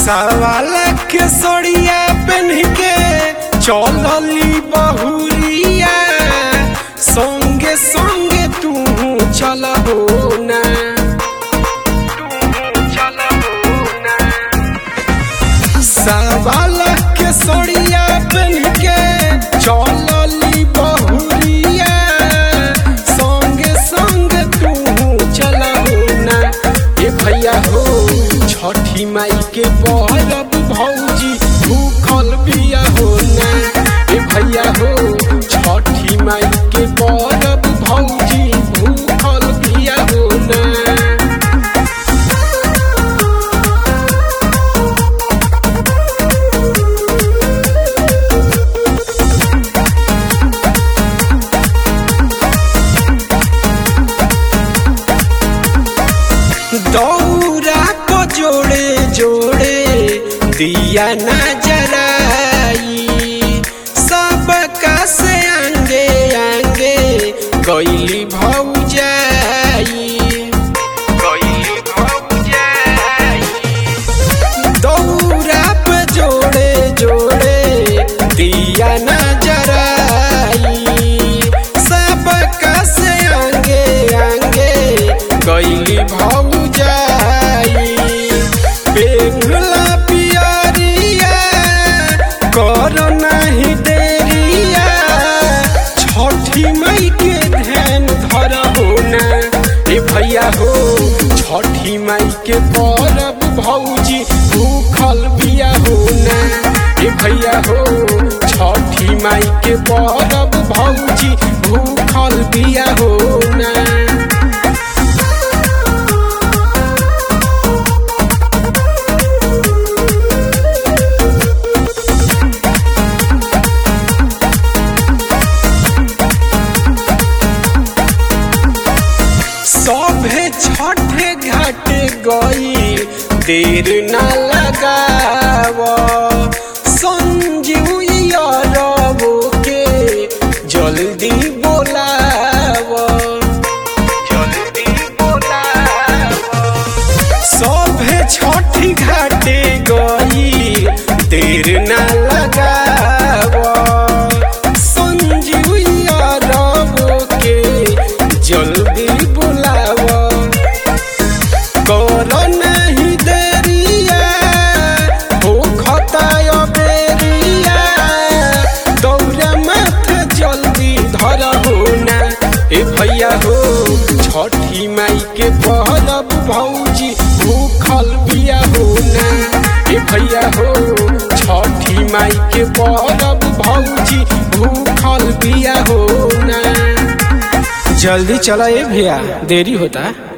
सवाल के सोड़िया पहन के चलली बहुरिया संगे संगे तू चल हो ना सवाल के सोड़िया पहन के चलली बहुरिया संगे संगे तू चल हो ना ए भैया हो छठी माई के परब भौजी भूखल बिया हो ना ए भैया हो छठी माई के परब भौजी भूखल बिया हो ना दौरा को जोड़े जोड़े दिया न जराई सबका से आंगे आंगे गईली भौजाई गईली भौजाई दौरा पे जोड़े जोड़े दिया न जराई सबका से आंगे आंगे गईली भौजाई पेगला पियरिया कर नहीं देरिया छठी मई के ध्यान धर हो ना ए भैया हो छठी माई के परब भौजी भूखल बिया हो ना ए भैया हो छठी माई के परब भौजी भूखल बिया हो ना सभे छठे घाटे गई देर न लगाव संजीव यारवो के जल्दी बोलाव जल्दी बोलाव सभे छठी घाटे गई देर न लगाव संजीव यारवो के जल्दी बुलाव कर नहीं देरिया हो खताय बेरिया दौरा माथे जल्दी धर हो ना ए भैया हो छठी माई के परब भौजी भूखल बिया हो ना ए भैया हो छठी माई के परब भौजी भूखल बिया हो ना जल्दी चला ए भैया देरी होता